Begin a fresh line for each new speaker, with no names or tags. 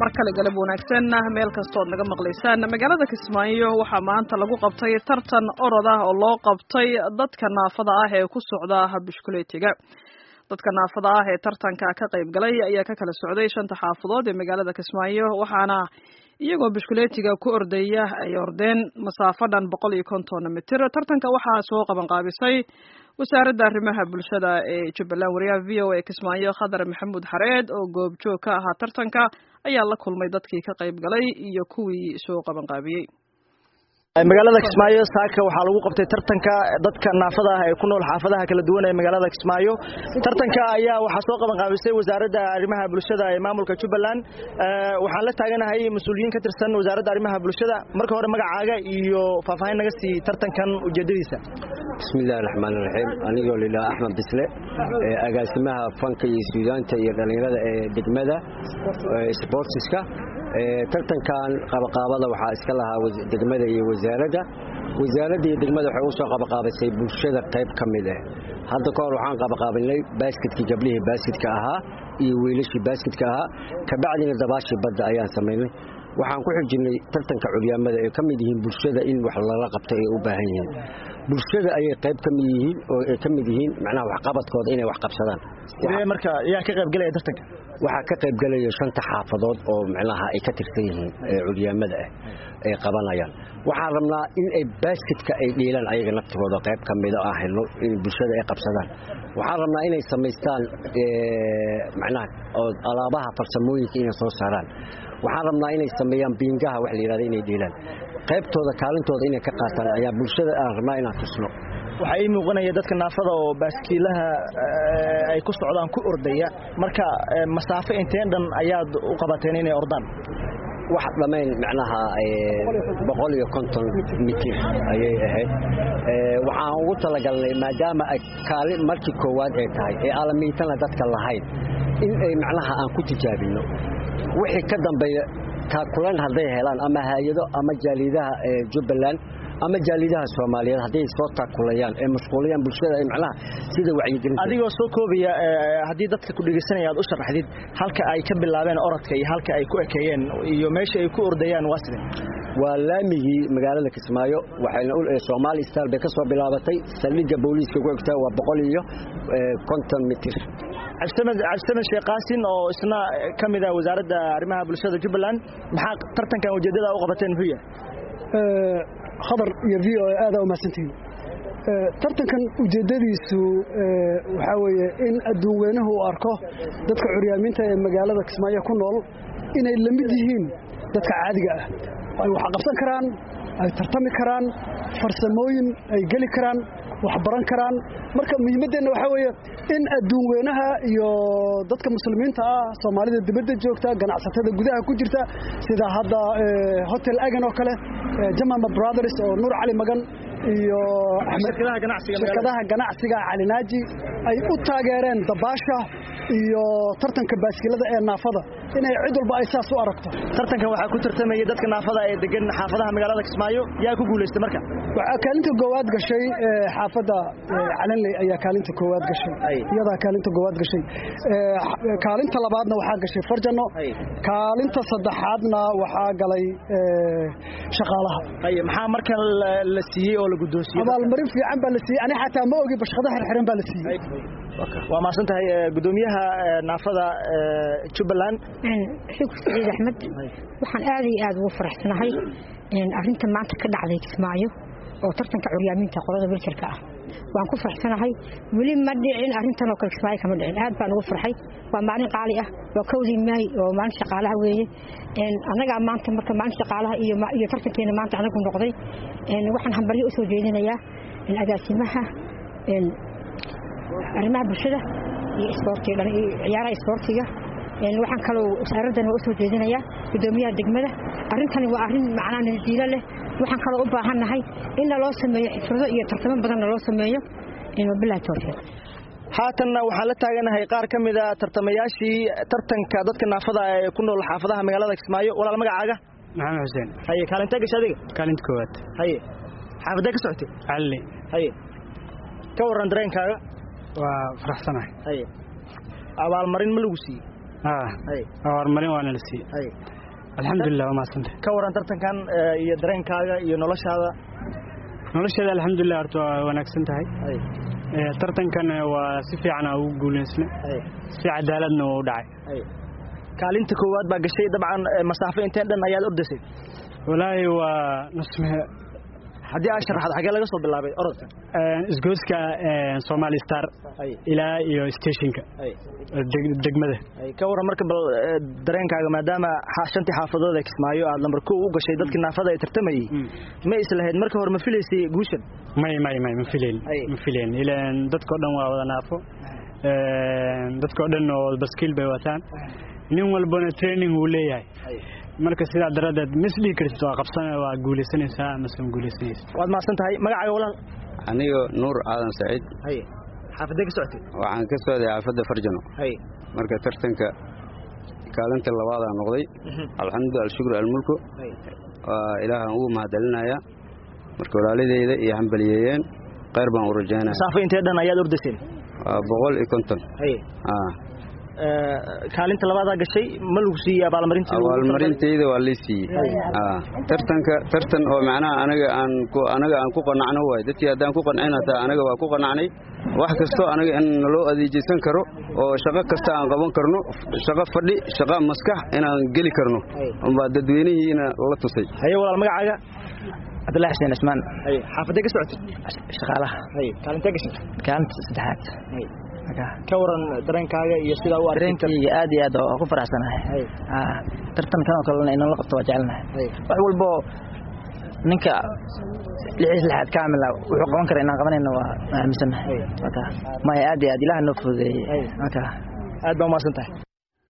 mar kale galab wanaagsan meel kastood naga maqlaysaan magaalada kismaayo waxaa maanta lagu qabtay tartan orod ah oo loo qabtay dadka naafada ah ee ku socda bishkuleetiga dadka naafada ah ee tartanka ka qayb galay ayaa ka kala socday shanta xaafadood ee magaalada kismaayo waxaana iyagoo bishkuleetiga ku ordaya ay ordeen masaafo dhan boqol iyo konton mitir tartanka waxaa soo qaban qaabisay wasaaradda arrimaha bulshada ee jubbaland wariyaha v o a kismaayo khadar maxamuud xareed oo goobjoog ka ahaa tartanka ayaa la kulmay dadkii ka qayb galay iyo kuwii soo qaban qaabiyey
magaalada kismaayo saaka waxaa lagu qabtay tartanka dadka naafada ah ee ku nool xaafadaha kala duwan ee magaalada kismaayo tartanka ayaa waxaa soo qaban qaabisay wasaaradda arrimaha bulshada ee maamulka jubbaland waxaan la taaganahay mas-uuliyiin ka tirsan wasaaradda arrimaha bulshada marka hore magacaaga iyo faahfaahin naga sii tartankan ujeedadiisa
bismillahi raxmaan raxiim anigoo lilaa axmed bisle agaasimaha fanka iyo suudaanta iyo dhallinyarada ee degmada sbortiska tartankan qabaqaabada waxaa iska lahaa degmada iyo wasaaradda wasaaradda iyo degmada waxay u soo qabaqaabisay bulshada qayb ka mid ah hadda ka hor waxaan qabaqaabinay baasketkii gablihii baaskitka ahaa iyo wiilashii baaskitka ahaa kabacdina dabaashii badda ayaan samaynay waxaan ku xijinay tartanka curyaamada ay ka mid yihiin bulshada in wax lala qabto ay u baahan yihiin bulshada ayay qayb ka mid yihiin oo ay ka mid yihiin macnaha waxqabadkooda inay wax qabsadaan
marka yaa ka qaybgalaya tartanka
waxaa ka qaybgalaya shanta xaafadood oo macnaha ay ka tirsan yihiin curyaamada ah ay qabanayaan waxaan rabnaa in ay baasketka ay dhiilaan ayaga naftigooda qayb ka mida aan helno in bulshada ay qabsadaan waxaan rabnaa inay samaystaan macnaha oo alaabaha farsamooyinka inay soo saaraan waxaan rabnaa inay sameeyaan biingaha wax la yidhahda inay dhiilaan qaybtooda kaalintooda inay ka qaataan ayaa bulshada aan rabnaa inaan tusno
waxaa ii muuqanaya dadka naafada oo baaskiilaha ay ku socdaan ku ordaya marka masaafo inteen dhan ayaad u qabateen inay ordaan
wax dhammayn macnaha boqol iyo konton mitir ayay ahayd waxaan ugu talagalnay maadaama ay kaali markii koowaad ay tahay ee aalamiitana dadka lahayn in ay macnaha aan ku tijaabinno wixii ka dambeeya taakulan hadday helaan ama hay-ado ama jaaliidaha jubbaland ama jaaliidaha soomaaliyeed hadday soo taakulayaan ee mashquulayaan bulshada ay macnaha sida wacyigelinta
adigoo soo koobaya haddii dadka ku dhegeysanaya aad u sharaxdid halka ay ka bilaabeen orodka iyo halka ay ku ekeeyeen iyo meesha ay ku ordayaan waa sidee
waa laamigii magaalada kismaayo waxayna soomaali star bay ka soo bilaabatay saldhigga booliiska ku egtaa waa boqol iyo konton mitir
cabdisamed sheekh qaasin oo isna ka mid ah wasaaradda arrimaha bulshada jubbaland maxaa tartankan ujeeddada u qabateen muxuu yahay
khadar iyo v o aada umahadsantihiin tartankan ujeeddadiisu waxaa weeye in adduun weynuhu uu arko dadka curyaamiinta ee magaalada kismaayo ku nool inay la mid yihiin dadka caadiga ah ay wax qabsan karaan ay tartami karaan farsamooyin ay geli karaan wax baran karaan marka muhiimaddeenna waxaa weeye in adduun weynaha iyo dadka muslimiinta ah soomaalida dibadda joogta ganacsatada gudaha ku jirta sida hadda hotel agan oo kale jamama brothers oo nuur cali magan iyo shirkadaha ganacsiga calinaaji ay u taageereen dabaasha iyo tartanka baaskilada ee naafada inay cid walba ay saas u aragto
tartankan waxaa ku tartamaya dadka naafada ee degan xaafadaha magaalada kismaayo yaa ku guulaystay marka
waxaa kaalinta koowaad gashay xaafadda calanley ayaa kaalinta koowaad gashay iyadaa kaalinta koowaad gashay kaalinta labaadna waxaa gashay farjano kaalinta saddexaadna waxaa galay shaqaalaha
maxaa markan la siiyey oo la guddoonsiiyey
abaalmarin fiican baa la siiyey ani xataa ma ogi bashqada xirxiran baa la siiyey
waa mahadsan tahay gudoomiyaha naafada jubbaland
xug saciid axmed waxaan aad iyo aad ugu faraxsanahay arrinta maanta ka dhacday kismaayo oo tartanka curyaamiinta qolada wiljarka ah waan ku faraxsanahay weli ma dhicin arrintan oo kale kismaayo kama dhicin aad baan ugu farxay waa maalin qaali ah waa kowdii maay oo maalin shaqaalaha weeye annagaa maanta marka maalin shaqaalaha iyo tartankeena maanta anagu noqday waxaan hambalyo u soo jeedinayaa agaasimaha arrimaha bulshada iyo isboortiga ciyaaraha isboortiga waxaan kaloo wasaaraddan waa u soo jeedinayaa guddoomiyaha degmada arrintani waa arrin macnaa nadiilo leh waxaan kaloo u baahannahay in naloo sameeyo xifrado iyo tartamo badan naloo sameeyo wabilahi towfiiq
haatanna waxaan la taaganahay qaar ka mida tartamayaashii tartanka dadka naafada ee ku nool xaafadaha magaalada kismaayo walaal magacaaga
maxamed xuseen
haye kaalintee gasha adiga
kaalinta koowaad
haye xaafadee ka socotay
calli
haye ka warran dareenkaaga
waa faraxsanahay
haye abaalmarin ma lagu siiyey
horumarin waana la siiyey alxamdulilah waa mahadsantay
ka waran tartankan iyo dareenkaaga iyo noloshaada
nolosheeda alxamdulilah horta waa wanaagsan tahay tartankan waa si fiican aa ugu guulaysna si cadaaladna uu dhacay
kaalinta koowaad baa gashay dabcan masaafo inteen dhan ayaad ordaysay
walaahi waa nusme
haddii aa sharaxad xagee laga soo bilaabay orodka
isgooska somali star ilaa iyo stationka degmada
ka waran marka bal dareenkaaga maadaama shantii xaafadood ee kismaayo aad lambar kow u gashay dadkii naafada ay tartamayey ma islahayd marka hore ma filaysay guushan
may may may ma filayn ma filayn ilaan dadkao dhan waa wada naafo dadkao dhan oo baskiil bay wataan nin walbana training uu leeyahay marka sidaa daradeed misdhigi kartid waa qabsan waa guulaysanaysaa mase ma guulaysanaysa
waad mahadsan tahay magacaaga walaal
anigo nuur aadan saciid
xaafadee ka socotay
waxaan ka socday xaafadda farjano marka tartanka kaalinta labaadaa noqday alxamdu alshukru almulku waa ilaahaan ugu mahadcelinayaa marka walaaladeyda iyo hambaliyeeyeen kheyr baan u rajaynaya
masaafo intee dhan ayaad ordayseen
waa boqol iyo konton
kaalinta labaadaa gashay ma lagu siiyey abaalmarinta
abaalmarintayda waa lii siiyey tartanka tartan oo macnaha anaga aan anaga aan ku qanacno waay dadkii haddaan ku qancin hataa anaga waa ku qanacnay wax kastoo anaga in naloo adeejaysan karo oo shaqo kasta aan qaban karno shaqo fadhi shaqo maskax inaan geli karno umbaa dadweynihiina la tusay
haye walaal magacaaga
cabdullahi xuseen cismaan
xaafadee ka socotay
shaqaalaha
kaalintee gashay
kaalinta saddexaad
ka waran dareenkaaga iyo sidaa u
dareenkayga aad iyo aad oo ku faraxsanahay tartankan oo kalena inala qabto waa jecelnahay wax walbo ninka lixiis lixaad kaamila wuxuu qaban kara inaan qabanayno waa aaminsannahay maya aad iyo aad ilaah noo fududeeyey
aad baa umahadsan tahay